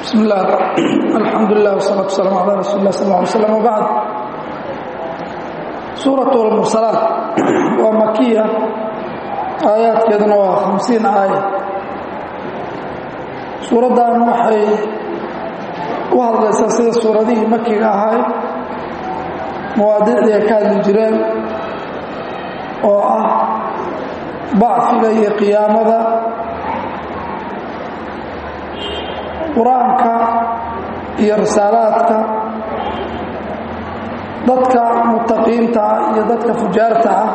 bismi illah alxamdulilah wsalaatu waslaam calaa rasuuli lah sal ly slam wbacd suurat lmursalaat waa makiya aayaadkeeduna waa hamsiin aaya suuraddan waxay u hadlaysaa sida suuradihii makiga ahayd mawaadiicdii ay ka hadli jireen oo ah bacfiga iyo qiyaamada qur-aanka iyo risaalaadka dadka mutaqiinta ah iyo dadka fujaarta ah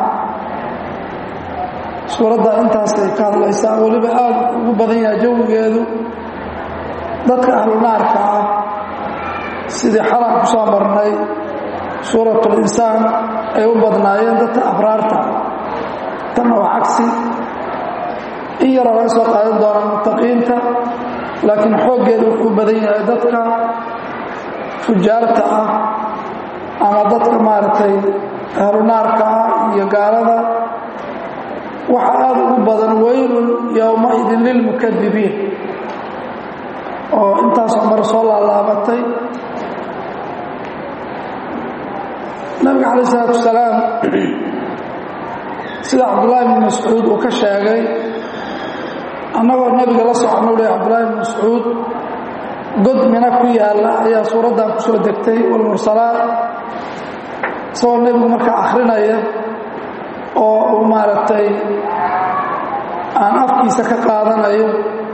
suuradda intaasay ka hadlaysaa weliba aada ugu badan yahay jawigeedu dadka ahlunaarka ah sidii xalan ku soo marnay suuratulinsaan ay u badnaayeen dadka abraarta tanna waa cagsi in yaroo laga soo qaadan doonaa mutaqiinta laakiin xooggeedu wuxuu badan yahay dadka fujaarta ah ama dadka maaragtay ahlunaarka ah iyo gaalada waxa aada ugu badan weylun yowmaidin lilmukadibiin oo intaasoo mar soo laalaabatay nabiga calaih isalaatu wasalaam sida cabdullaahi bn mascuud uu ka sheegay annagoo nebiga la socono leh cabdullaahi bn mascuud god mina ku yaalla ayaa suuraddan ku soo degtay walmursalaat isagoo nebigu markaa akhrinaya oo uu maaragtay aan afkiisa ka qaadanayo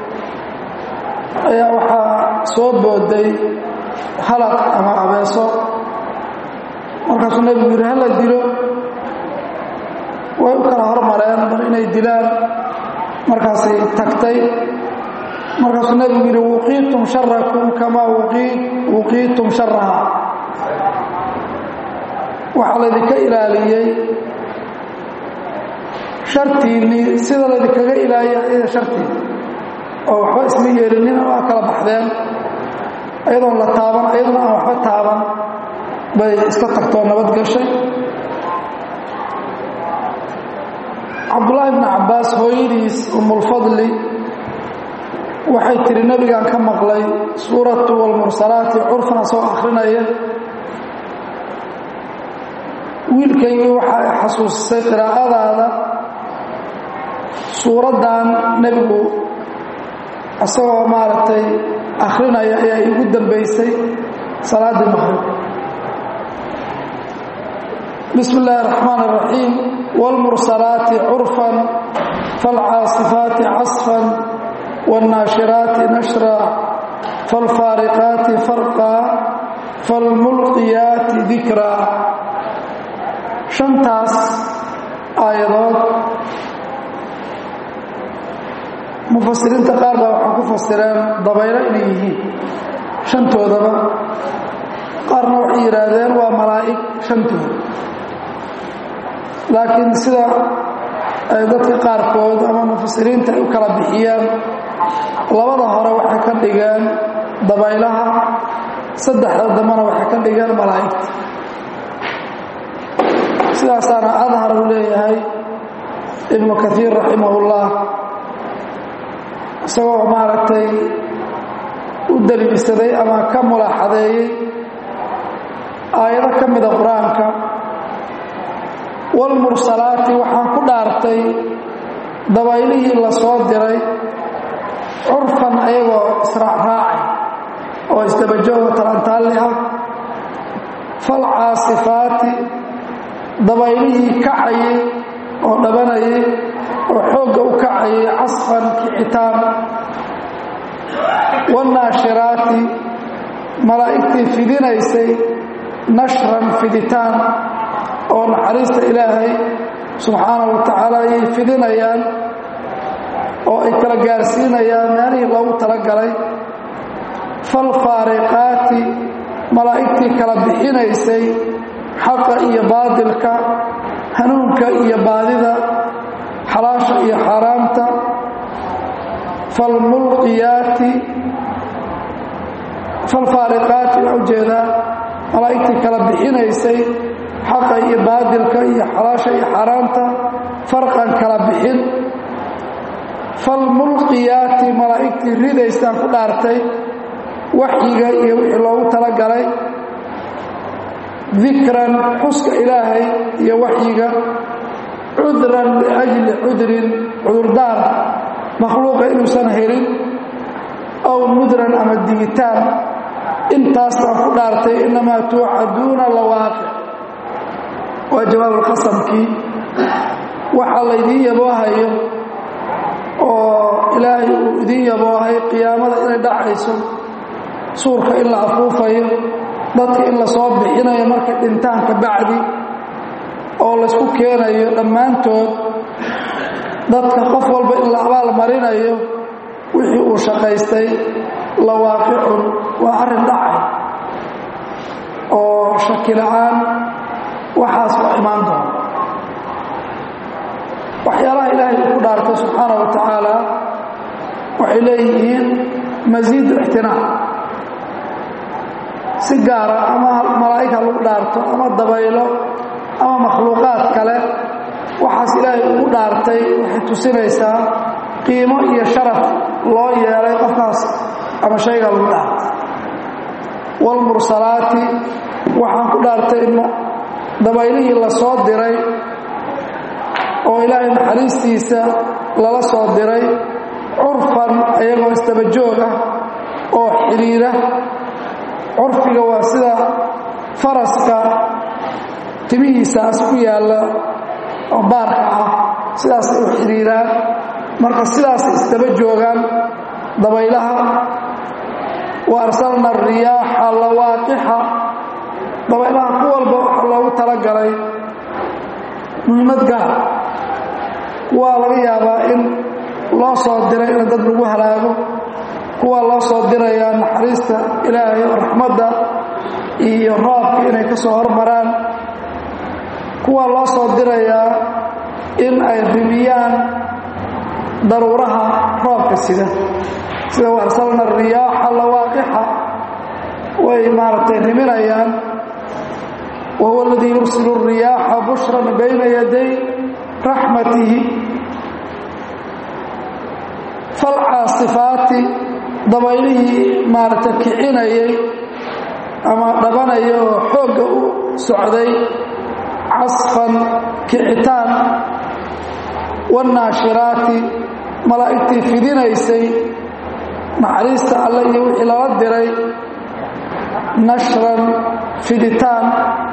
ayaa waxaa soo booday halaq ama abeeso markaasuu nebigu yidhi hala dilo way u kala hormareen bal inay dilaan markaasay tagtay markaasuu nebigu yidhi wuqiitum sharakum kamaa wuqiitum sharaha waxaa laydinka ilaaliyey shartiinnii sida laydinkaga ilaaliya iyada shartiina oo waxba isma yeelinina waa kala baxdeen ayadoon la taaban ayaduna aan waxba taaban bay iska tagtoo nabad gashay cabdullaahi bni cabbaas hooyadiis umulfadli waxay tihi nebigaan ka maqlay suuratu walmursalaati curfana soo akhrinaya wiilkaygii waxa ay xasuusisay qiraa'adaada suuraddan nebigu isagoo maaragtay akhrinaya ayaa iigu dambaysay salaaddii maqrib bismi illaahi araxmaan araxiim wاlmursalaati curfan faاlcaasifaati casfan wاlnaashiraati nashra faاlfaariqaati farqa faاlmulqiyaati dikra shantaas aayadood mufasiriinta qaar baa waxay ku fasireen dabaylo inay yihiin shantoodaba qaarna waxay yidhaahdeen waa malaa'ig shantooda laakiin sida ay dadka qaarkood ama mufasiriinta ay u kala bixiyaan labada hore waxay ka dhigeen dabaylaha saddexda dambena waxay ka dhigeen malaa'igta sidaasaana adhar uu leeyahay ibnu kaiir raximahullah isagoo maaragtay u daliilsaday ama ka mulaaxadeeyey aayado ka mida qur-aanka walmursalaati waxaan ku dhaartay dabaylihii la soo diray curfan ayagoo israacraacay oo isdabajooga talantaalli ah falcaasifaati dabaylihii kacayay oo dhabanayay oo xoogga u kacayay casfan kicitaan wاnnaashiraati malaa'igtii fidinaysay nashran fiditaan oo naxariista ilaahay subxaanahu wa tacaala ayay fidinayaan oo ay kala gaarsiinayaan meelihii loogu talagalay falfaariqaati malaa'igtii kala bixinaysay xaqa iyo baadilka hanuunka iyo baadida xalaasha iyo xaaraamta falmulqiyaati falfaariqaati waa ujeedaa malaa'igtii kala bixinaysay xaqa iyo baadilka iyo xalaasha iyo xaaraamta farqan kala bixin falmulqiyaati malaa'igtii ridaysaan ku dhaartay waxyiga iyo wixii loogu talagalay dikran xuska ilaahay iyo waxyiga cudran liajli cudrin cudurdaar makhluuqa inuusan helin aw mudran ama digitaan intaas baan ku dhaartay innamaa tuucaduuna lawaaqic waa jawaabulqasamkii waxaa laydiin yaboohayo oo ilaahay uu idiin yaboohay qiyaamada inay dhacayso suurka in la afuufayo dadka in la soo bixinayo markay dhintaan ka bacdi oo laysku keenayo dhammaantood dadka qof walba in la abaal marinayo wixii uu shaqaystay lawaaqicun waa arrin dhacay oo shaki la-aan waxaas waa imaan doona waxyaalaha ilaahay uu ku dhaartay subxaana wa tacaala waxay leeyihiin masiidu ixtinaac si gaara ama malaa'ig ha lagu dhaarto ama dabaylo ama makhluuqaad kale waxaas ilaahay ugu dhaartay waxay tusinaysaa qiimo iyo sharaf loo yeelay qofkaas ama shayga lagu dhaartay waalmursalaati waxaan ku dhaartay dabaylihii la soo diray oo ilaahay naxariistiisa lala soo diray curfan ayagoo istabajoog ah oo xidhiira curfiga waa sida faraska timihiisaas ku yaalla oo baarka ah sidaasay u xidhiiraan marka sidaasay istaba joogaan dabaylaha wa arsalna ariyaaxa lawaaqixa dabaylaha ku walba waxaa loogu talagalay muhiimad gaar kuwaa laga yaabaa in loo soo diray in dad lagu halaago kuwaa loo soo dirayaa naxariista ilaahay oo raxmadda iyo roobka inay ka soo hormaraan kuwaa loo soo dirayaa in ay rimiyaan daruuraha roobka sida sida warsalna riyaaxa lawaaqixa way maaragtay riminayaan wa huwa aladii yursilu riyaaxa bushran bayna yaday raxmatihi falcaasifaati dabaylihii maaragtay kicinayay ama dhabanaya oo xoogga u socday casfan kicitaan waannaashiraati malaa'igtii fidinaysay naxariista alle iyo wixii lala diray nashran fiditaan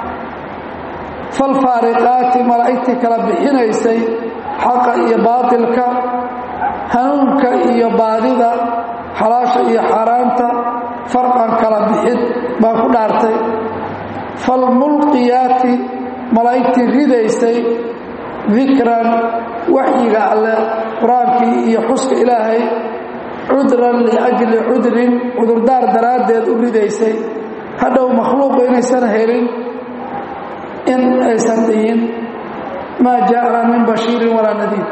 falfaariqaati malaa'igtii kala bixinaysay xaqa iyo baatilka hanuunka iyo baadida xalaasha iyo xaaraanta farqan kala bixid baa ku dhaartay falmulqiyaati malaa'igtii ridaysay dikran waxyiga alle qur-aankii iyo xuska ilaahay cudran liajli cudrin cudurdaar daraaddeed u ridaysay hadhow makhluuqu inaysan helin in aysan dhihin maa jaa'ana min bashiirin walaa nadiir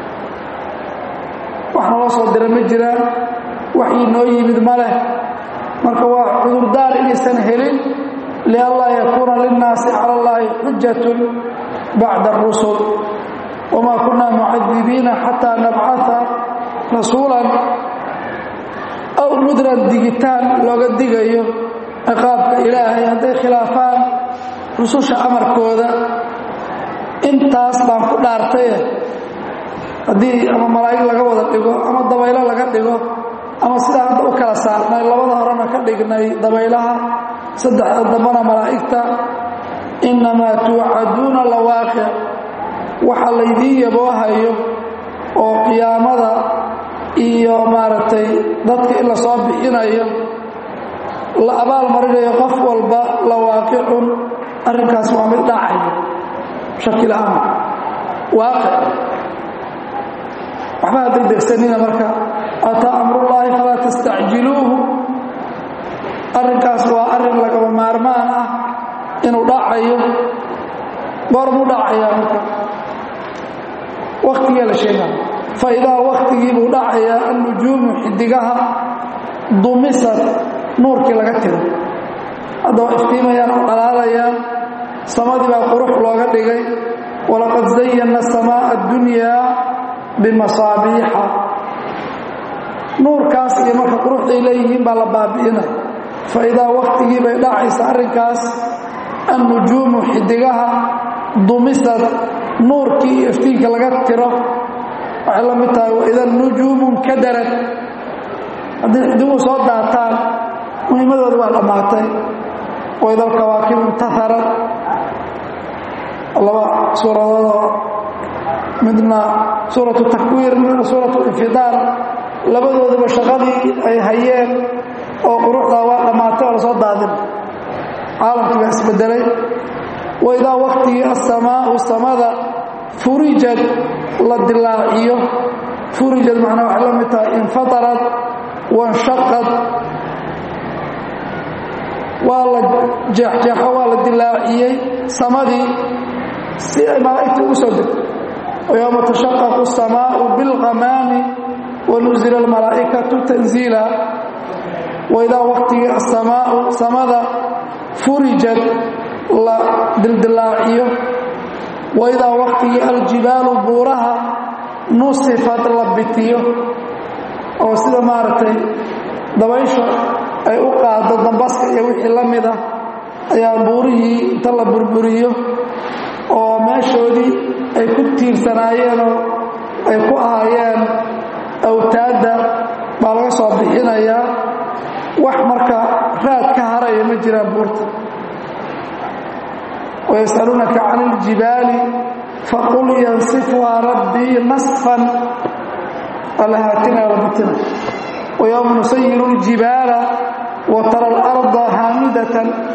wax naloo soo dira ma jiraan waxii noo yimid ma leh marka waa cudurdaar inaysan helin lianlaa yakuuna linnaasi cala allaahi xujatun bacda arusul wamaa kunaa mucadibiina xataa nabcaa rasuulan aw mudran digitaan looga digayo ciqaabka ilaahay hadday khilaafaan rususha amarkooda intaas baan ku dhaartaye haddii ama malaa'ig laga wada dhigo ama dabaylo laga dhigo ama sidaa hadda u kala saarnay labada horena ka dhignay dabaylaha saddexda dambana malaa'igta innamaa tuucaduuna lawaaqic waxa laydiin yaboohayo oo qiyaamada iyo maaragtay dadka in la soo bixinayo la abaal marinayo qof walba lawaaqicun arrinkaas waa mid dhacayo shakila-aan waaqic waxba ha degdegsanina marka ataa amrullaahi falaa tastacjiluuhu arrinkaas waa arrin lagaba maarmaan ah inuu dhacayo goormuu dhacayaa marka wakhtigaa la sheegaa fa idaa wakhtigii buu dhacayaa annujuumu xidigaha dumisad nuurkii laga tiro hadda waa iftiimayaan oo dhalaalayaan samadii baa qurux looga dhigay walaqad zayanna samaa'a addunyaa bimasaabiixa nuurkaas iyo marka quruxday leeyihiin baa la baabi'inay fa idaa wakhtigii bay dhacaysa arrinkaas annujuumu xidigaha dumisad nuurkii iyo iftiinka laga tiro waxay la mid tahay waida nujuumun kadarad haddii xidiguhu soo daataan muhiimadooda waa dhammaatay waida alkawaakibu intaharad laba suuradoodoo midna suuratu takwiir midna suuratu infidaar labadooduba shaqadii ay hayeen oo quruxdaa waa dhammaatay oo lasoo daadin caalamkii baa isbedelay waidaa waktigii asamaau samada furijad la dilaaciyo furijad macnaa waxay la mid tahay infatarad wanshaqad waa la jeexjeexo waa la dilaaciyey samadii si ay malaa'igta ugu soo degto ويوم تشقق السماء بالغمام ونزل الملائكة تنزيلا وإذا وقت السماء سمد فرجت دلدلاعية وإذا وقت الجبال بورها نصفت لبتية oo sida maaragtay dabaysha ay u qaado dambaska iyo wixii la mida ayaa buurihii inta la burburiyo oo meeshoodii ay ku tiirsanaayeenoo ay ku ahaayeen awtaadda baa laga soo bixinayaa wax marka raad ka haraya ma jiraan buurta ويسألونك عن الجبال فقل ينصفها ربي نصفا فلهاتنا وبتنا ويوم نسير الجبال وترى الأرض هامدة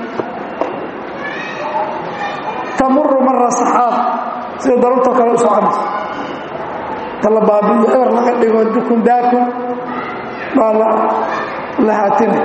تمر مر سحاب سيدا ضرورتك لو سعمت تلا بابي إبر لك ديكو دكم داكم بالا لهاتنا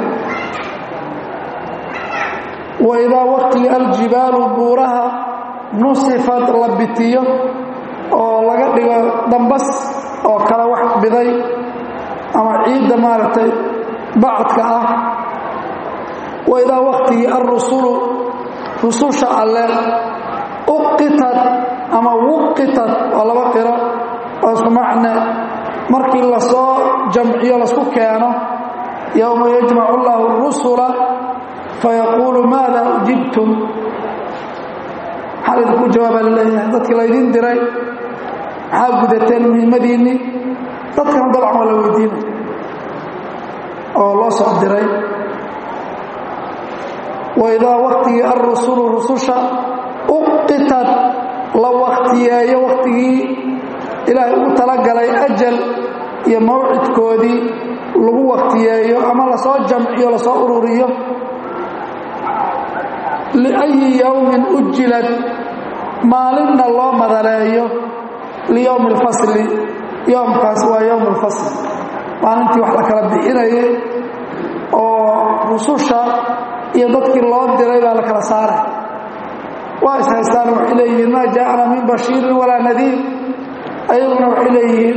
وإذا وقت الجبال بورها نصفت لبتيه oo laga dhigo dambas oo kala wax biday ama ciidda maaragtay bacadka ah wa idaa waktigii alrusulu rususha alle uqitad ama wuqitad waa laba qiro oo isku macne markii lasoo jamciyo lasku keeno yowma yajmacu allahu rusula fayaquulu maada ujibtum maxaa laydinku jawaabaa laleeyahay dadkii laydin diray maxaa gudateen muhiimadiinnii dadkan dabcan waa la weydiinay oo loo soo diray waidaa waktigii alrusulu rususha uqitad la waktiyeeyo waktigii ilaahay ugu talagalay ajal iyo mawcidkoodii lagu waktiyeeyo ama lasoo jamciyo lasoo ururiyo liأyi yowmin ujilad maalinna loo madaleeyo liyowmi اlfasli yowmkaas waa yowm اlfasl maalintii wax la kala bixinayay oo rususha iyo dadkii loo diray baa la kala saaray waa ishaystaan waxay leeyihiin maa jaaءana min bashiirin walaa nadiir ayaguna waxay leeyihiin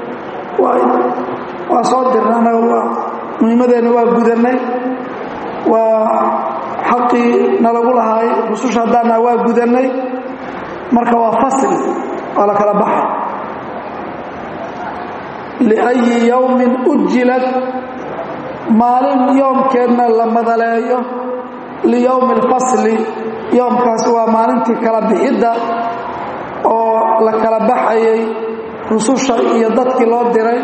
waa soo dirna anaga waa muhiimadeenna waa gudannay waa xaqii nalagu lahaay rususha haddaana waa gudannay marka waa fasli waa la kala baxay liأyi yowmin ujilad maalin yoomkeedna la madaleeyo liyowmi اlfasli yoomkaas waa maalintii kala bixidda oo la kala baxayay rususha iyo dadkii loo diray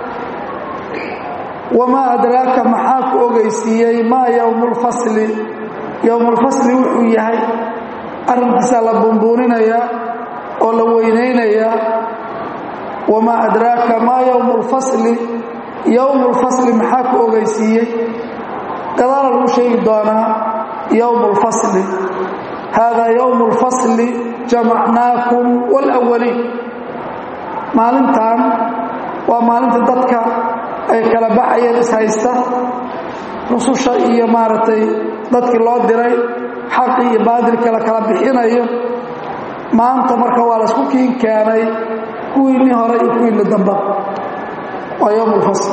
wamaa adraaka maxaa ku ogeysiiyey maa yowmu اlfasli yowmu اlfasli wuxuu yahay arrinkiisaa la buunbuuninayaa oo la weynaynayaa wamaa adraaka maa yowmu اlfasli yowmu اlfasli maxaa ku ogeysiiyey gadaala lagu sheegi doonaa yowmu اlfasli haadaa yowmu اlfasli jamacnaakum wاlأwaliin maalintan waa maalinta dadka ay kala baxayeen ishaysta rususha iyo maaragtay dadkii loo diray xaqii iyo baadilka la kala bixinayo maanta marka waa laysku kiin keenay kuwiinii hore iyo kuwiinni damba waa yowm اlfasl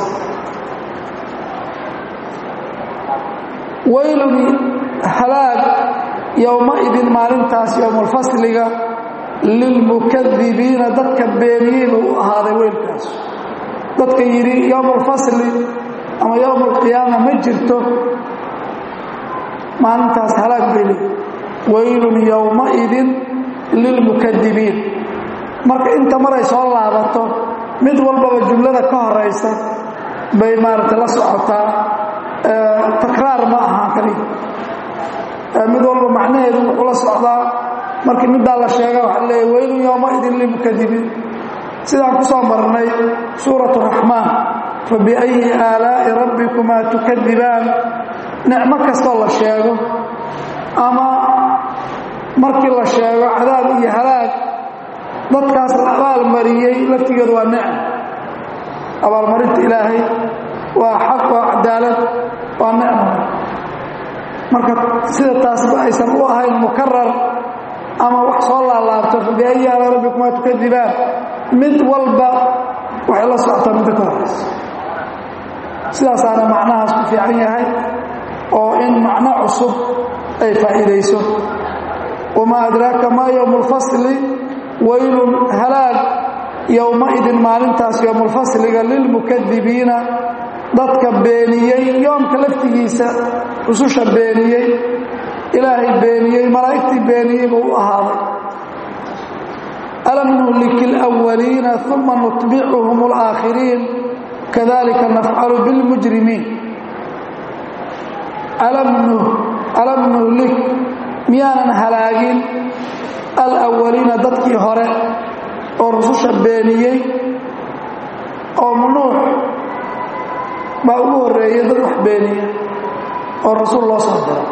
waylun halaag yowmaidin maalintaas dadka yidhi yowm alfasli ama yowm alqiyaama ma jirto maalintaas halaag beli waylun yowmaidin lilmukadibiin marka inta maray soo laabato mid walbaba jumlada ka horaysa bay maaragtay la socotaa takraar ma aha kaliya mid walba macnaheedu wuxuu la socdaa markii middaa la sheega waxaa leeya waylun yowmaidin lilmukadibiin sidaan ku soo marnay suurat raxmaan fa biayi aalaa'i rabbikumaa tukadibaan nicmo kastoo la sheego ama markii la sheego cadaab iyo halaag dadkaas la abaalmariyey laftigeedu waa nicm abaalmarinta ilaahay waa xaq waa cadaalad waa nicmo marka sida taasba aysan u ahayn mukarar ama wax soo laalaabto fabiayi ala rabbikumaa tukadibaan mid walba waxay la socotaa midda ka horayso sidaasaana macnahaas ku fiican yahay oo in macno cusub ay faa'iidayso wamaa adraaka maa yowmu lfasli waylun halaag yowmaidin maalintaas yowmulfasliga lilmukadibiina dadka beeniyey yoomka laftigiisa rususha beeniyey ilaahay beeniyey malaa'igtii beeniyey buu u ahaaday alam nuhliki اlأwaliina uma nutbicuhum اlآakhiriin kadalika nafcalu biاlmujrimiin alam nuhlik miyaanan halaagin alawaliina dadkii hore oo rususha beeniyey oo nuux baa ugu horreeyey dad wax beeniya oo rasuul loo soo diro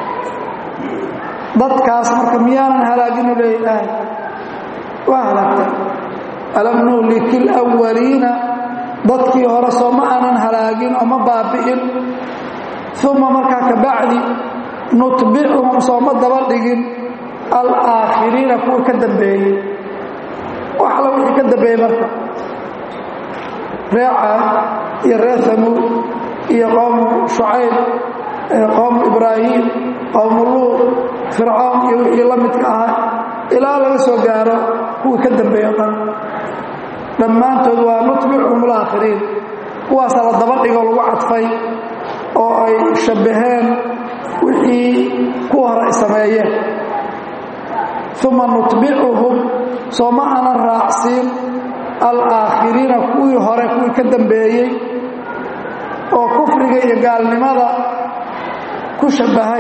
dadkaas marka miyaanan halaaginu leeya ilaahay waa halaagtay alam nuhliki alawaliina dadkii hore soo ma aanan halaagin oo ma baabi'in uma markaa ka bacdi nutbicuhum sooma daba dhigin alaakhiriina kuwa ka dambeeyey wax alla wixii ka dambeeyey marka ree caad iyo ree hamuud iyo qowmu shucayb qowmu ibraahim qowmu luud fircoon iyo wixii la midka ahaa ilaa laga soo gaaro kuwii ka dambeeyo dhan dhammaantood waa nutbicuhum alaakhiriin kuwaasa la daba dhigo lagu cadfay oo ay shabbaheen wixii kuwa hore ay sameeyeen uma nutbicuhum soo ma aanan raacsiin alaakhiriina kuwii hore kuwii ka dambeeyey oo kufriga iyo gaalnimada ku shabbahay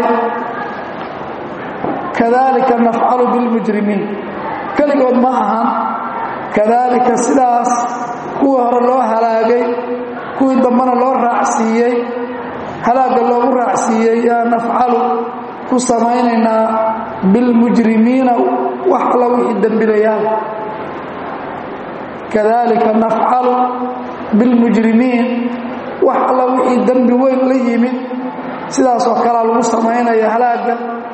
kadalika nafcalu bilmujrimiin keligood ma ahan kadalika sidaas kuwii hore loo halaagay kuwii dambena loo raacsiiyey halaagga loogu raacsiiyey yaa nafcalu ku samaynaynaa bilmujrimiina wax alla wixii dembilayaan kadalika nafcalu bilmujrimiin wax alla wixii dembi weyn la yimid sidaasoo kalea lagu samaynaya halaagga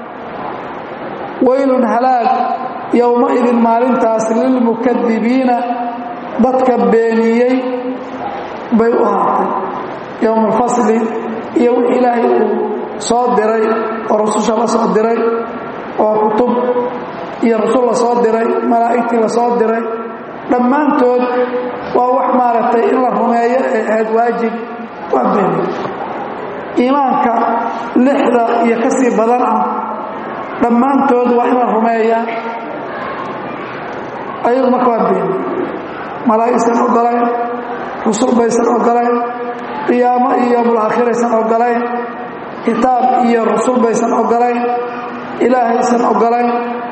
waylun halaag yowmaidin maalintaas lilmukadibiina dadka beeniyey bay u haatay yowma alfasli iyo wix ilaahay uu soo diray oo rususha la soo diray oo kutub iyo rasul la soo diray malaa'igtii la soo diray dhammaantood waa wax maaragtay in la rumeeyo ay ahayd waajib waa beeniy iimaanka lixda iyo ka sii badan ah dhammaantood waa in la rumeeyaa ayagu marka waa beeniy malaa'igsan ogolayn rusul baysan ogolayn qiyaamo iyo yowmulaakhiraysan ogolayn kitaab iyo rusul baysan ogolayn ilaahaysan ogolayn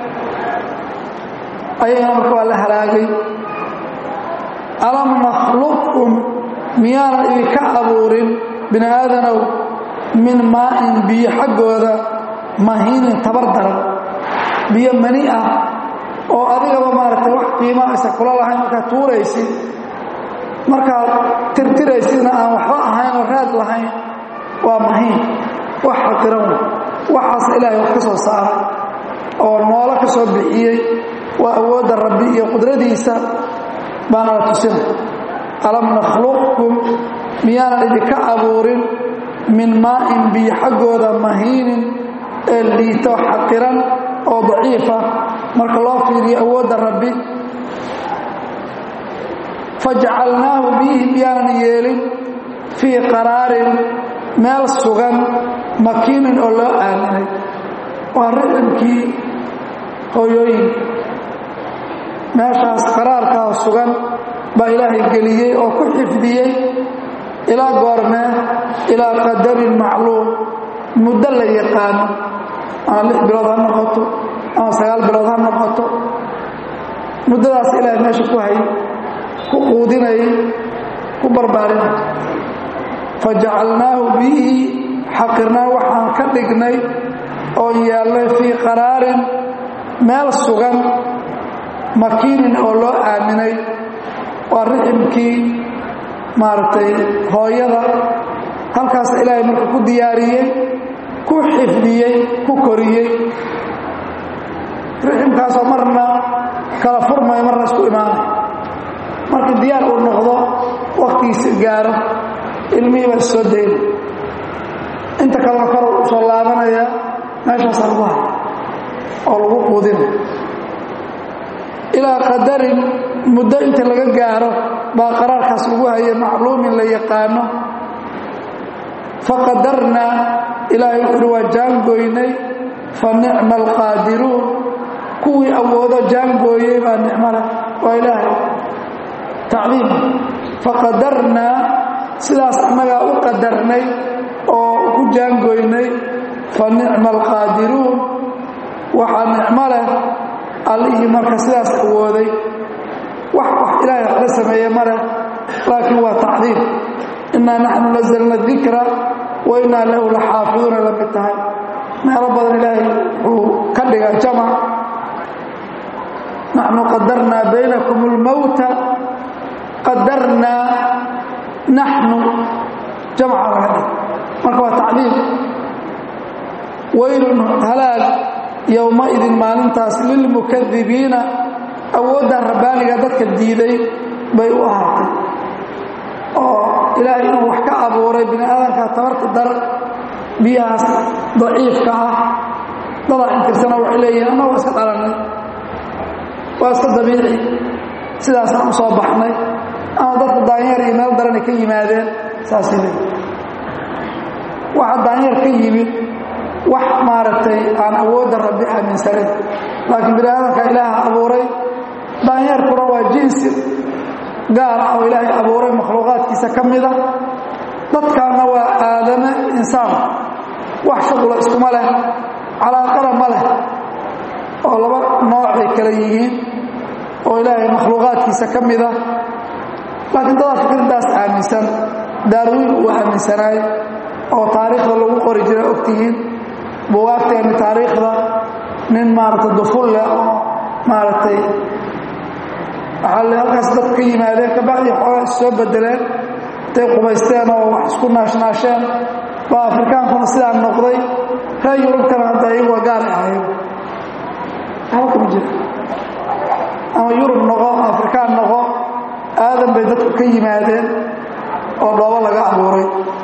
ayagana marka waa la halaagay alam nakhluqkum miyaanan idinka abuurin bini aadanow min maa'in biyo xaggooda mahiinin tabar daran biyo mani ah oo adigaba maaragtay wax qiima aysa kula lahayn markaad tuuraysid markaad tirtiraysidna aan waxba ahayn oo raad lahayn waa mahiin wax xaqiran wey waxaas ilaahay wax ka soo saaray oo noolo ka soo bixiyey waa awoodda rabbi iyo qudradiisa baana la tusinay alam nakhluqkum miyaanan idinka abuurin min maa'in biyo xaggooda mahiinin ee liito xaqiran oo daciifa marka loo fiiriyo awoodda rabbi fajacalnaahu biyihii miyaanan yeelin fii qaraarin meel sugan makiinin oo loo aaminay waa riximkii hooyooyinka meeshaas qaraarkaa sugan baa ilaahay geliyey oo ku xifdiyey ilaa goormee ilaa qadarin macluum muddo la yaqaano ama lix bilood ha noqoto ama sagaal bilood ha noqoto muddadaas ilaahay meesha ku hay ku quudinayay ku barbaarinay fajacalnaahu biyihii xaqirnaa waxaan ka dhignay oo yeelnay fii qaraarin meel sugan makiinin oo loo aaminay waa riximkii maaragtay hooyada halkaas ilaahay marka ku diyaariyey ku xifdiyey ku koriyey riximkaasoo marna kala furmayo marna isku imaanay markii diyaar uu noqdo wakhtigiisa gaaro ilmihii baa issoo dayna inta kalena kor u soo laabanaya meeshaasaa lagu hay oo lagu quudina ilaa qadarin muddo inta laga gaaro baa qaraarkaas lagu hayay macluumin la yaqaano faqadarnaa ilaahay wuxuuhi waa jaangooynay fa nicma alqaadiruun kuwii awoodo jaangooyey baa nicmale waa ilaahay tacdiim faqadarnaa sidaas annagaa u qadarnay oo ku jaangooynay fa nicma alqaadiruun waxaa nicmo leh allihii marka sidaas awooday wax wax ilaahay waxla sameeye ma leh laakiin waa tacdiim innaa naxnu nazalna dikra wa innaa lahu la xaafiduuna la mid tahay meelo badan ilaahay wuxuu ka dhiga jamac naxnu qadarnaa baynakum اlmowta qadarnaa naxnu jamca laga dhig marka waa tacdiim waylun halaag yowmaidin maalintaas lilmukadibiina awooddan rabbaaniga dadka diiday bay u ahaatay oo ilaahay inuu wax ka abuuray bini aadamka tabarta dar biyahaas daciifka ah dadaa inkirsana waxay leeyihin anna waa iska dhalannay waa iska dabiici sidaasaan u soo baxnay ama dadka daanyeer iyo meel daranay ka yimaadeen saasay leeyihin waxa daanyeer ka yimid wax maaragtay aan awoodda rabbi aaminsanin laakiin bini aadamka ilaaha abuuray daanyeerkuna waa jinsi gaar ah oo ilaahay abuuray makhluuqaadkiisa ka mida dadkaana waa aadame insaan wax shaqula iskuma leh calaaqada ma leh oo laba noocay kala yihiin oo ilaahay makhluuqaadkiisa ka mida laakiin dadaa fikirdaas aaminsan daarwiin uu aaminsanaay oo taariikhda lagu qori jira ogtihiin bugaagteeni taariikhda nin maaragtay duful leh oo maaragtay waxaa le halkaas dadku ka yimaadeen kabacdii xoogaa is soo bedeleen intay qubaysteen oo wax isku naashnaasheen baa afrikaankuna sidaa noqday reer yurubkana hadda iyagua gaaray ahayn waxba kama jira ama yurub noqo afrikaan noqo aadan bay dadku ka yimaadeen oo dhoobo laga abuuray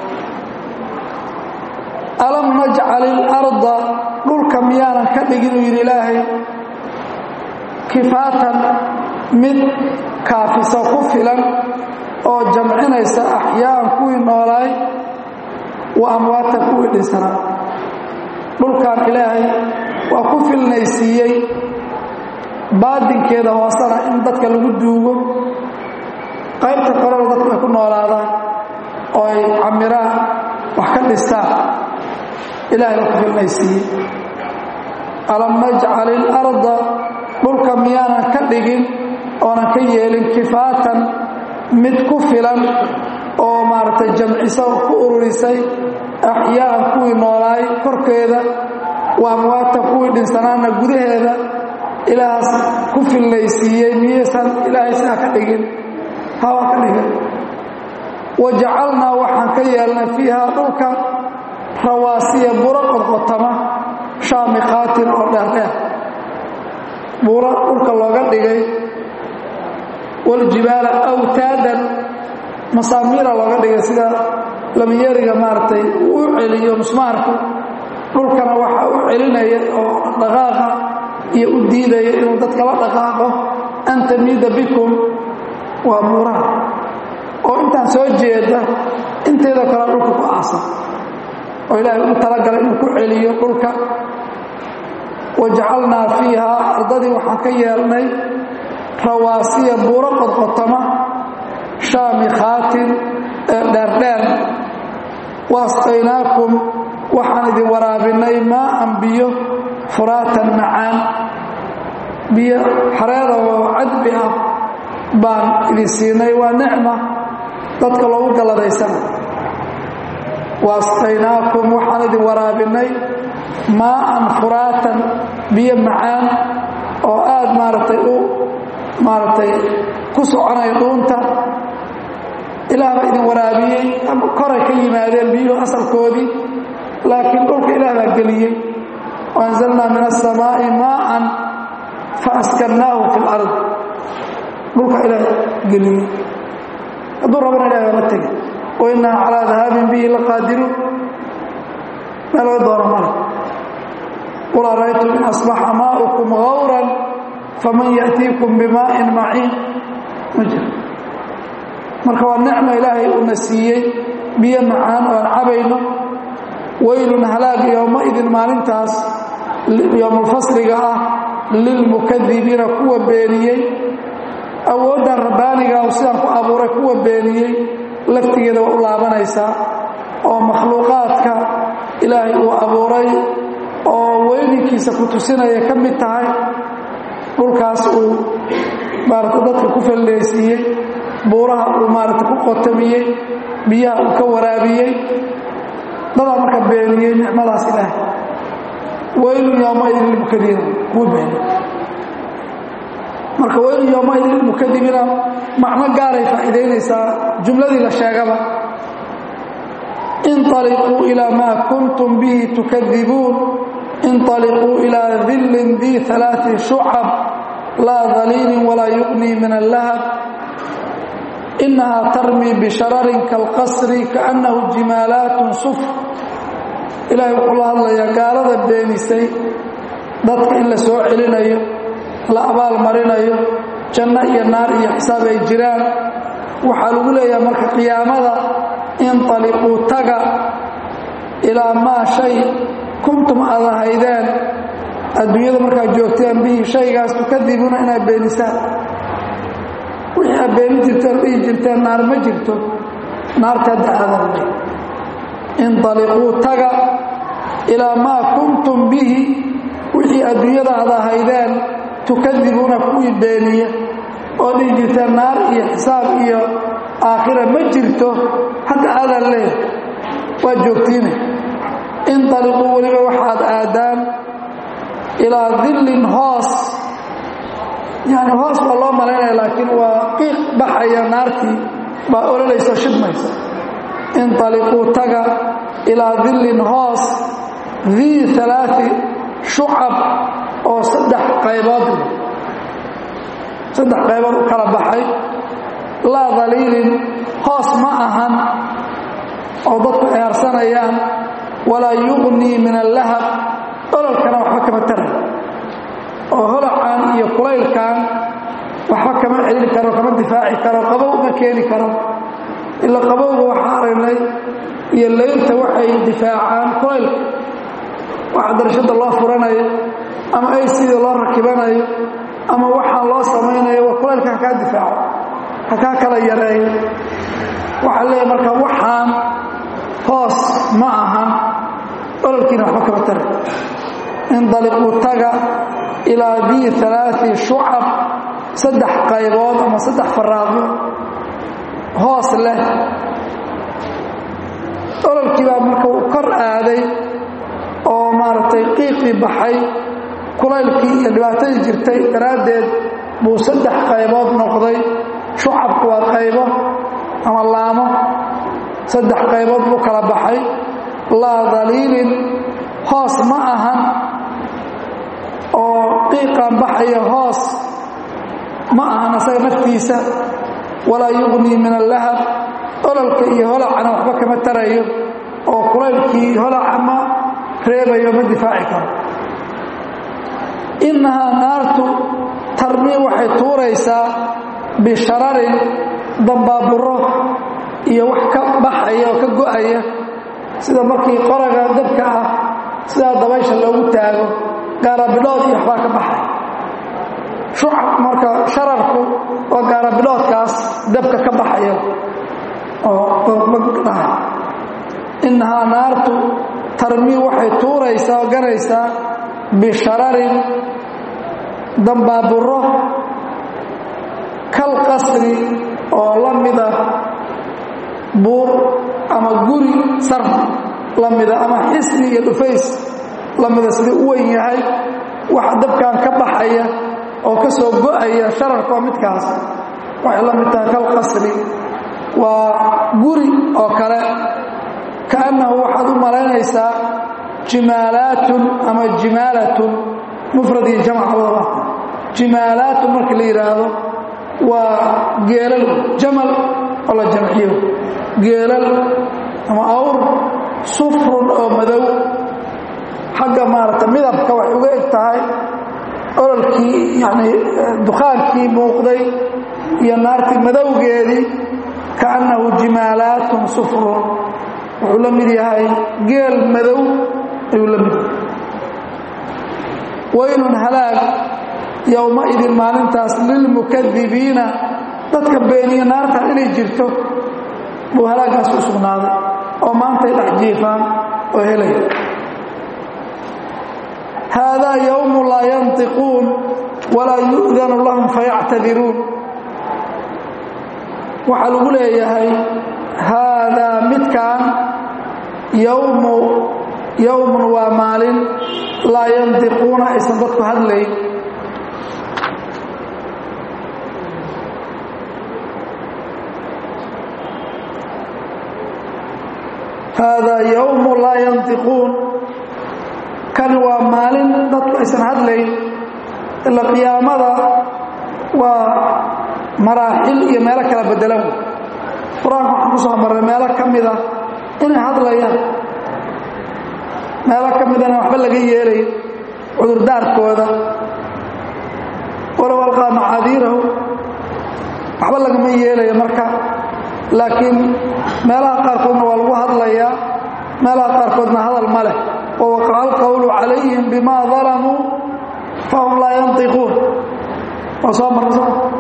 alam najcal ilarda dhulka miyaanan ka dhigin uu yidhi ilaahay kifaatan mid kaafisa ku filan oo jamcinaysa axyaaan kuwii noolaay wa amwaatan kuwii dhinsanaa dhulkan ilaahay waa ku filnaysiiyey baadinkeeda hoosena in dadka lagu duugo qaybta korena dadku ay ku noolaadaan oo ay camiraan wax ka dhistaan ilahay waa ku filnaysiiyey alam najcal ilarda dhulka miyaanan ka dhigin oonan ka yeelin kifaatan mid ku filan oo maaragtay jamcisa ku ururisay axyaaan kuwii noolaay korkeeda wa amwaatan kuwii dhinsanaana gudaheeda ilaahaas ku filnaysiiyey miyaysan ilaahay sidaa ka dhigin hawa ka dhigin wa jacalnaa waxaan ka yeelnay fiihaa dhulka rawaasiya buro qodqotama shaamiqaatin oo dheerdheer buuro dhulka looga dhigay waljibaala awtaadan masaamiira looga dhigay sida lamiyeriga maaragtay uu u celiyo musmaarku dhulkana waxa u celinaya oo dhaqaaqa iyo u diidaya inuu dadka la dhaqaaqo an tamiida bikum waa buuraha oo intaan soo jeeda inteedoo kale dhulka ku aasan oo ilaahay ugu talagalay inuu ku celiyo dhulka wajacalnaa fiiha ardadii waxaan ka yeelnay rawaasiya buuro qodqotama shaamikhaatin ee dheerdheer waasqaynaakum waxaan idin waraabinay maaan biyo furaatan macaan biyo xareeda oo cadbi ah baan idin siinay waa nicma dadka loogu galladaysana waasqaynaakum waxaan idin waraabinay maaan furaatan biyo macaan oo aad maaragtay u maaragtay ku soconaya dhuunta ilaah baa idin waraabiyey koray ka yimaadeen biyuhu asalkoodii laakiin dhulka ilaah baa geliyey waanzalnaa min asamaa'i maa'an faaskarnaahu fi lard dhulka ilaah geliyey hadduu rabana ilah baama tegin wainaa calaa dahaabin bihi laqaadiruun meel laga doono male qul araytum in asbaxa maa'ukum gawran faman ya'tiikum bimaa'in maciin ma jiro marka waa nicma ilaahay uuna siiyey biyo macaan oo aan cabayno weylun halaag yowmaidin maalintaas yowmulfasliga ah lilmukadibiina kuwa beeniyey awooddan rabbaaniga oo sidaan ku abuuray kuwa beeniyey laftigeeda waa u laabanaysaa oo makhluuqaadka ilaahay uu abuuray oo weyninkiisa ku tusinaya ka mid tahay dhulkaas uu maarata dadka ku falleysiiyey buuraha uu maarata ku qotamiyey biyaha uu ka waraabiyey dadaa marka beeniyey nicmadaas ilaahay weylun yowmaidin lilmukadibiina kuwa beeniy marka weylun yowmaidin lilmukadibiina macno gaaray faa'iidaynaysaa jumladii la sheegaba inطaliquu ilaa maa kuntum bihi tukadibuun inطaliquu ilaa dillin dii ثalaaثi shucab laa daliilin walaa yuqnii min allahab inahaa tarmii bishararin kalqasri kaannahu jimaalaatun sufr ilaahay wuxuu la hadlayaa gaalada beenisay dadka in la soo celinayo la abaal marinayo janno iyo naar iyo xisaab ay jiraan waxaa lagu leeyaha marka qiyaamada inطaliquu taga ilaa maa shay kuntum aad ahaydeen adduunyada markaad joogteen bihi shaygaas tukadibuuna inaad beenisaan wixii aad beeni jirteen dhihi jirteen naar ma jirto naarta hadda aadana inطaliquu taga ilaa maa kuntum bihi wixii adduunyada aad ahaydeen tukadibuuna kuwii beeniya oo dhihi jirteen naar iyo xisaab iyo aakhira ma jirto hadda aadaan leeyahay waad joogtiine inطaliquu weliba waxaad aadaan ilaa dillin hoos yani hoos baa loo malaynaya laakiin waa qiiq baxaya naartii baa ololayso shidmaysa inطaliquu taga ilaa dillin hoos dii alaai shucab oo saddex qaybood saddex qaybood u kala baxay laa daliilin hoos ma ahan oo dadku eersanayaan walaa yuqnii min allahab ololkana waxba kama taray oo holacan iyo kulaylkan waxba kama celin karo kama difaaci karo qabow ma keeni karo ila qabowga waxaa aragnay iyo laylta waxay difaacaan kulaylka waxa darashada loo furanayo ama ay sidii loo rakibanayo ama waxaa loo samaynayo waa kulaylka hakaa difaaco hakaa kala yareeyo waxaa leeyahay marka waxaan hoos ma ahan ololkiina waxba kama taray indaliquu taga ilaa dii alaai shucab saddex qaybood ama saddex faraaqyo hoos leh ololkii baa marka uu kor aaday oo maaragtay qiiqii baxay kulaylkii iyo dhibaatadii jirtay daraaddeed buu saddex qaybood noqday shucabku waa qaybo ama laamo saddex qaybood buu kala baxay laa daliilin hoos ma ahan oo qiiqan baxaya hoos ma ahan asaga naftiisa walaa yuqnii min allahab ololka iyo holacana waxba kama tarayo oo kulaylkii holaca ma reebayo ma difaaci karo innahaa naartu tarmii waxay tuuraysaa bishararin dambaaburo iyo wax ka baxaya oo ka go'aya sida markii qoraga dabka ah sidaa dabaysha loogu taago gaarabilood iyo waxbaa ka baxay shucab marka shararku waa gaarabiloodkaas dabka ka baxaya oo dhahay innahaa naartu tarmii waxay tuuraysaa oo ganaysaa bishararin dambaaburo kal qasri oo la mida buur ama guri sar la mida ama xisni iyo dhufays la mida sidai u weyn yahay waxa dabkan ka baxaya oo ka soo go'aya shararka waa midkaas waxay la mid tahay kal qasri waa guri oo kale kaannahu waxaad u malaynaysaa jimaalaatun ama jimaalatun mufrad iyo jamc labadaba jimaalaatun marka la yidhaahdo waa geelal jamal oo la jamciyo geelal ama awr sufrun oo madow xagga maaragta midabka waxay uga eg tahay ololkii yani dukaankii muuqday iyo naartii madowgeedii kaannahu jimaalaatun sufrun wuxuu la mid yahay geel madow ayuu la mid yahay waylun halaag yowmaidin maalintaas lilmukadibiina dadka beeniya naartan inay jirto buu halaagaas u sugnaaday oo maantay dhex jiifaan oo helaya haadaa yowmu laa yantiquun walaa yu'danu lahum fayactadiruun waxaa lagu leeyahay haadaa midkaan yowmu yowmun waa maalin laa yantiquuna aysan dadku hadlayn haadaa yowmu laa yantiquun kani waa maalin dadku aysan hadlayn ila qiyaamada waa maraaxil iyo meelo kala bedelan qur-aanka waxaan ku soo marray meelo ka mida inay hadlayaan meelo ka midana waxba laga yeelay cudurdaarkooda walow alqaa macaadiirahu waxba lagama yeelayo marka laakiin meelaha qaarkoodna waa lagu hadlayaa meelaha qaarkoodna hadal ma leh wawaqaca alqowlu calayhim bima dalamuu fahum laa yantiquun waa soo marso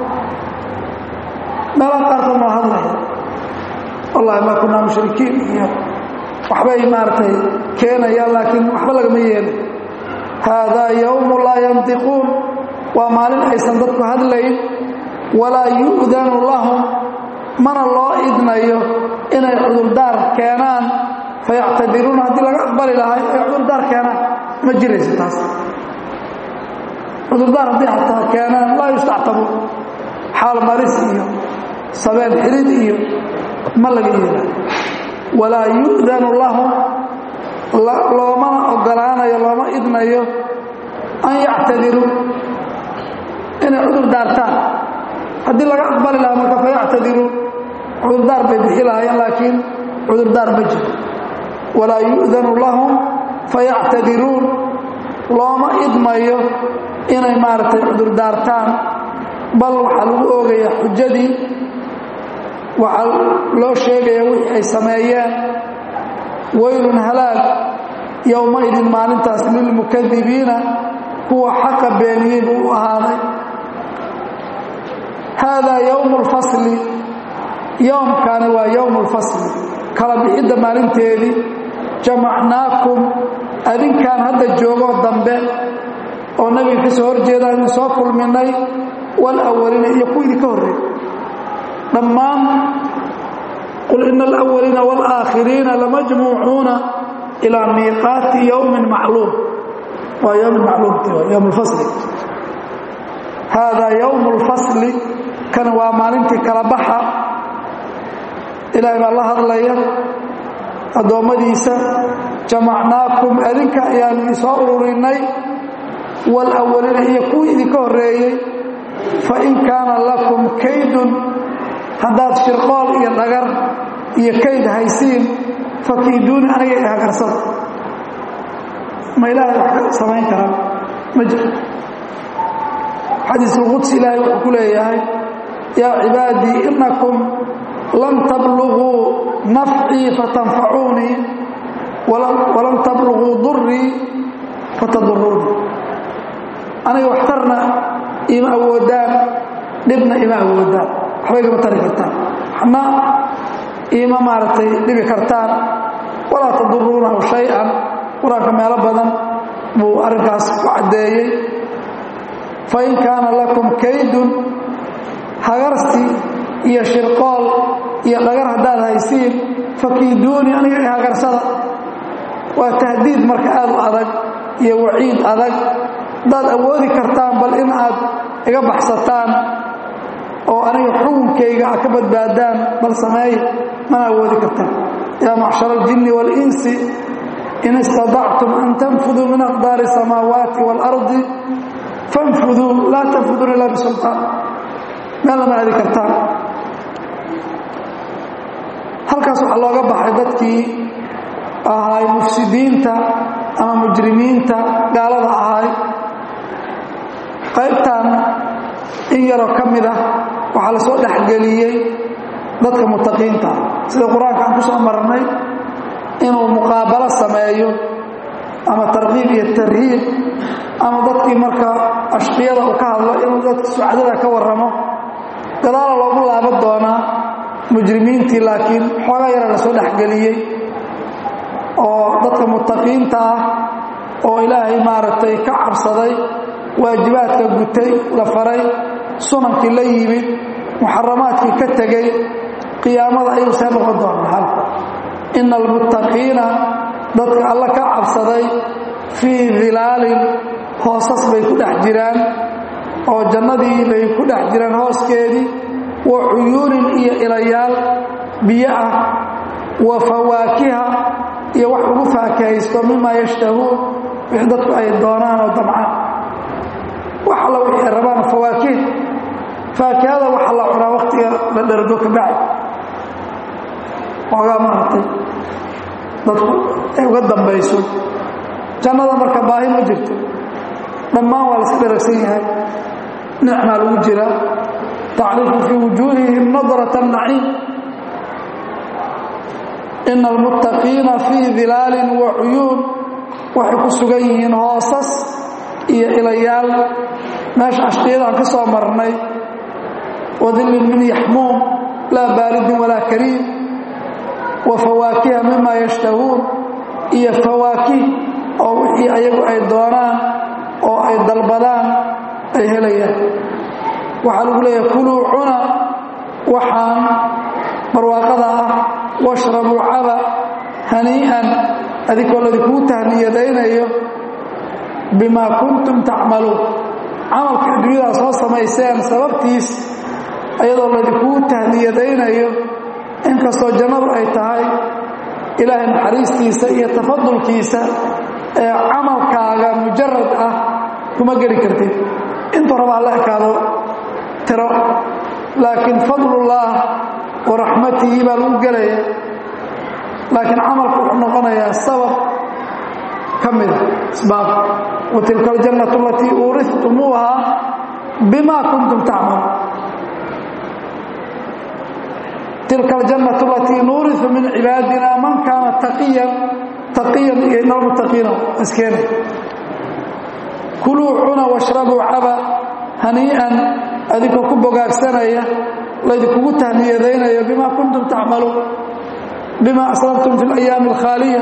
meelaha qaarkoodna waa hadlaya wallahi ma kunaa mushrikiin iyo waxbay maaragtay keenayaan laakiin waxba lagama yeelay haadaa yowmu laa yantiquun waa maalin aysan dadku hadlayn walaa yu'danu lahum mana loo idnayo inay cudurdaar keenaan fayactadiruuna haddii laga aqbali lahay ay cudurdaar keenaan ma jirayso taas cudurdaar haddii xataa keenaan laa yustactabuun xaal maris iyo sabeen xidid iyo ma laga yeelayo walaa yu'danu lahum loomana ogolaanayo looma idnayo an yactadiruu inay cudur daartaan haddii laga aqbali lahaa marka fayactadiruun cudurdaar bay bixi lahaayeen laakiin cudurdaar ma jiro walaa yu'danu lahum fayactadiruun looma idmayo inay maaragtay cudurdaartaan bal waxaa lagu oogayaa xujadii waxaa loo sheegaya wixii ay sameeyeen waylun halaag yowmaidin maalintaas lilmukadibiina kuwa xaqa beeniyey buu u ahaaday haadaa yowmu lfasli yowmkani waa yowmu lfasli kala bixidda maalinteedii jamacnaakum adinkaan hadda joogoo dambe oo nabiga ka soo horjeeda idin soo kulminay walawaliina iyo kuwa idinka horreey dhammaan qul ina alawaliina waalaakhiriina lamajmuucuuna ilaa miiqaati yowmin macluum waa yowmin macluum yowm lfasli haadaa yowmu lfasli kan waa maalintii kala baxa ilaahay baa la hadlaya addoommadiisa jamacnaakum adinka ayaan idin soo ururinay walawaliina iyo kuwii idinka horreeyey fain kaana lakum kaydun haddaad shirqool iyo dhagar iyo kayd haysiin fakiiduuni aniga i hagarsada ma ilaahay wax ka samayn karaa ma jiro xadiisulquds ilaahay wuxuu ku leeyahay yaa cibaadii inakum lan tabluguu nafcii fatanfacuunii walan tabluguu durii fataduruunii aniga waxtarna ima awoodaan dhibna ima awoodaan waxba igama tari kartaan waxna ima maaragtay dhibi kartaan walaa taduruunahu shay-an qur-aanka meelo badan buu arrinkaas ku caddeeyey fain kaana lakum kaydun hagarsi iyo shirqool iyo dhagar haddaad haysiin fakiiduuni aniga i hagarsada waa tahdiid marka aad u adag iyo waciid adag haddaad awoodi kartaan bal in aad iga baxsataan oo aniga xukunkayga aad ka badbaadaan bal sameeya mana awoodi kartaan yaa macshara aljinni waalinsi in istadactum an tanfuduu min aqdaari asamaawaati waalardi fanfuduu laa tanfuduuna ilaa bisultaan meel lama aadi kartaan halkaas waxaa looga baxay dadkii ahay mufsidiinta ama mujrimiinta gaalada ahay qaybtan in yaroo ka mid ah waxaa la soo dhexgeliyey dadka mutaqiinta sida qur-aanka aan ku soo marnay inuu muqaabalo sameeyo ama tarkiib iyo tarhiib ama dadkii marka ashqiyada uu ka hadlo inuu dadka sucdada ka warramo gadaala loogu laaban doonaa mujrimiintii laakiin xoogaa yara la soo dhexgeliyey oo dadka mutaqiinta ah oo ilaahay maaragtay ka cabsaday waajibaadka gutay la faray sunankii la yimid muxaramaadkii ka tegey qiyaamada ayuu see noqon doonaa halka ina almuttaqiina dadka alla ka cabsaday fii dilaalin hoosas bay ku dhex jiraan oo jannadii bay ku dhex jiraan hooskeedii wa cuyuunin iyo ilayaal biyo ah wa fawaakiha iyo wax ugu faakahaysto mima yashtahuun wixii dadku ay doonaan oo damcaan wax alla wixii ay rabaan fawaakih faakihada waxa la cunaa wakhtiga la dhergo ka bacdi xoogaa maaragtay dadku ay uga dambayso jannada marka baahi ma jirto dhammaan waa la iska dheragsan yahay nicmaa lagu jira tacrifu fii wujuuhihim nadrata naciim ina almuttaqiina fii dilaalin wa cuyuun waxay ku sugan yihiin hoosas iyo ilayaal meesha ashqiyadaan ka soo marnay wadillin min yaxmuum laa baaridin walaa kariim wa fawaakiha mima yashtahuun iyo fawaakih oo wixii ayagu ay doonaan oo ay dalbadaan ay helayaan waxaa lagu leeyahay kuluu cuna waxaan barwaaqada ah washrabuu caba hanii'an adinkoo ladinkuu tahniyadaynayo bimaa kuntum tacmaluun camalka adduunyadaa soo samayseen sababtiis ayadoo ladinkuu tahniyadaynayo inkastoo jannadu ay tahay ilaahay naxariistiisa iyo tafadulkiisa ee camalkaaga mujarad ah kuma geli kartid intuu raba alla ekaado tiro laakiin fadlullaah wa raxmatihi baa lagu gelaya laakiin camalku wuxuu noqonayaa sabab ka mida isbaab wa tilka aljannatu alatii uurihtumuuha bima kuntum tacmaluun tilka aljannatu alatii nuuriu min cibaadina man kaana taqiyan taqiyan iyo inalmuttaqiina iskeena kuluu cuna washrabuu caba hanii'an adinkoo ku bogaagsanaya laydinkugu tahniyadaynayo bima kuntum tacmaluun bima aslabtum fi alayaami alkhaaliya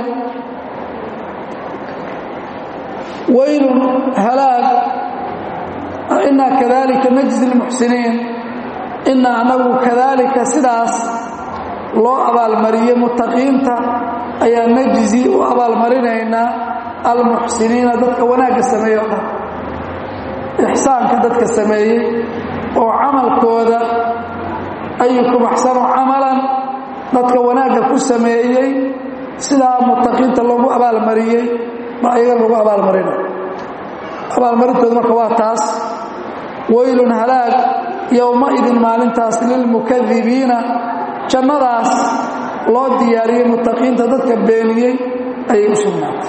waylun halaag inaa kadalika najzi lmuxsiniin inaa anagu kadalika sidaas loo abaalmariyey muttaqiinta ayaa najzi u abaalmarinaynaa almuxsiniina dadka wanaagga sameeye o dhan ixsaanka dadka sameeyey oo camalkooda ayukum axsanu camalan dadka wanaagga ku sameeyey sidaa muttaqiinta loogu abaalmariyey ba ayaga lagu abaalmarina abaalmarintooda marka waa taas waylun halaag yowmaidin maalintaas lilmukadibiina jannadaas loo diyaariyey muttaqiinta dadka beeniyey ayay u sugnaatay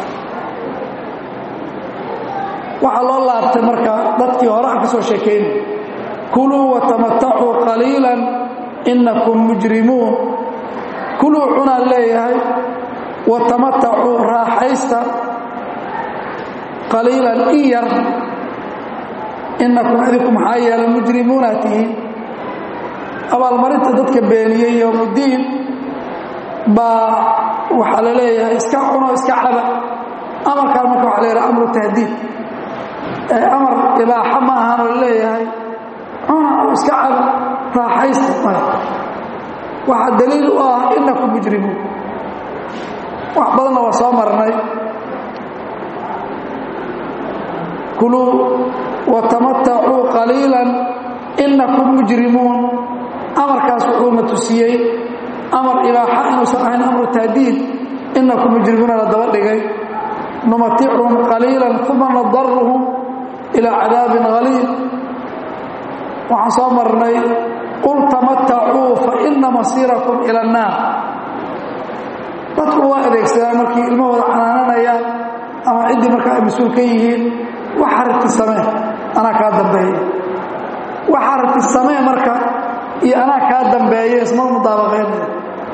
waxaa loo laabtay marka dadkii hore aan ka soo sheekaynay kuluu watamatacuu qaliilan inakum mujrimuun kuluu cunaan leeyahay watamatacuu raaxaysta qaliilan in yar inakum idinku maxaa yeelay mujrimuunaa tihiin abaalmarinta dadka beeniyey yowmuddiin baa waxaa la leeyahay iska cuno iska caba amarkaan marka waxa la yidhaha amru tahdiid amar ibaaxa ma ahanoo la leeyahay cuna oo iska caba raaxaysta male waxaa daliil u ah inakum mujrimuun wax badanna waa soo marnay kuluu watamatacuu qaliilan inakum mujrimuun amarkaas wuxuuna tusiyey amar ibaaxa inuusan ahayn amru tahdiid inakum mujrimuuna la daba dhigay numatichum qaliilan uma nadaruhum ilaa cadaabin haliil waxaan soo marnay qul tamatacuu fa ina masiirakum ila annaar dadku waa adeegsadaan markii ilmahooda canaananayaan ama ciddii markaa ay mas-uul ka yihiin waxa rabti samee anaa kaa dambeeya waxa rabti samee marka iyo anaa kaa dambeeya isma mudaabaqaynaya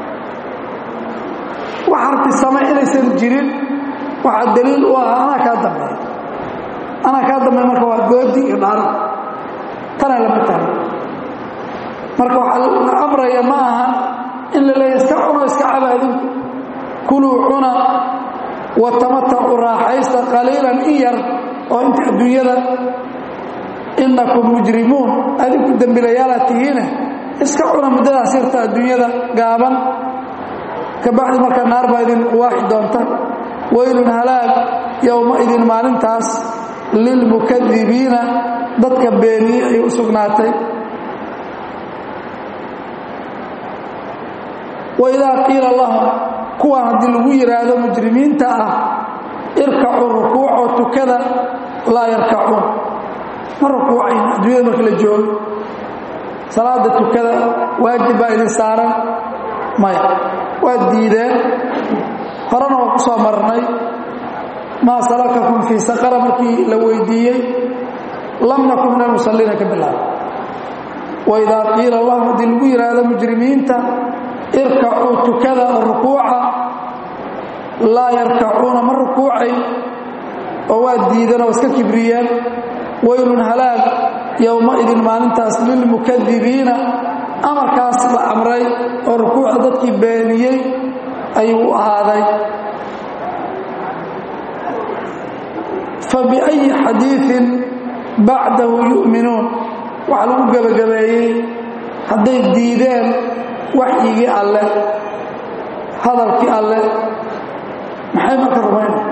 waxa rabti samee inaysan jirin waxaa daliil u ah anaa kaa dambeeya anaa kaa dambeeya marka waa goodi iyo dhaaro tanaa lama tahay marka waxaa la amraya ma aha in la leeya iska cuno iska caba adinku kuluu cuna watamatacu raaxaysta qaliilan in yar oo inta adduunyada inakum mujrimuun adinku dembilayaalaad tihiine iska cuna muddadaas yarta adduunyada gaaban kabacdi marka naar baa idin waaxi doonta waylun halaag yowmaidin maalintaas lilmukadibiina dadka beeniyey ay u sugnaatay waidaa qiila lahum kuwaan haddii lagu yidhaahdo mujrimiinta ah irkacuu rukuucoo tukada laa yarkacuun ma rukuucayn adduunyada marka la joogo salaada tukada waajib baa idin saaran maya waad diideen horena waa ku soo marnay maa salakakum fii saqara markii la weydiiyey lam nakun min almusalliina ka bilaaba waidaa qiila lahum haddii lagu yidhaahdo mujrimiinta irkacuu tukada rukuuca laa yarkacuuna ma rukuucay oo waa diidan oo iska kibriyeen waylun halaag yowmaidin maalintaas lilmukadibiina amarkaas la amray oo rukuucda dadkii beeniyey ayuu u ahaaday fabiأyi xadiiثin bacdahu yu'minuun waxaa lagu gebagabeeyey hadday diideen waxyigii alleh hadalkii alleh maxay marka rumaynaya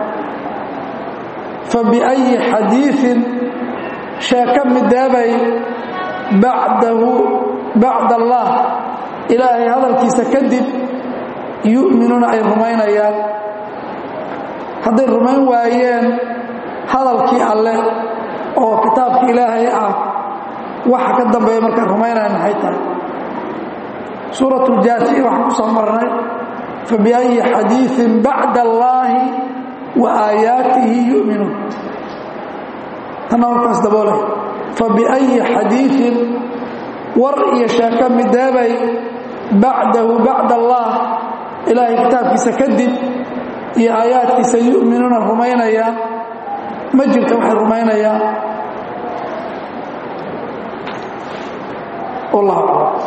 fabiأyi xadiiثin sheeko mideebay bacdahu bacd allah ilaahay hadalkiisa kadib yu'minuuna ay rumaynayaan hadday rumayn waayeen hadalkii alleh oo kitaabka ilaahay ah waxa ka dambeeya markay rumaynayaan maxay tahay suurat ljaasiya waxaan ku soo marnay fabiأyi xadiiثin bacda allaahi wa aayaatihi yu'minuun tanna warkaas daboolay fabiأyi xadiiثin war iyo sheeko mideebay bacdahu bacd allah ilaahay kitaabkiisa kadib iyo aayaadkiisa yu'minuuna rumaynayaan ma jirta waxay rumaynayaan wallah aclam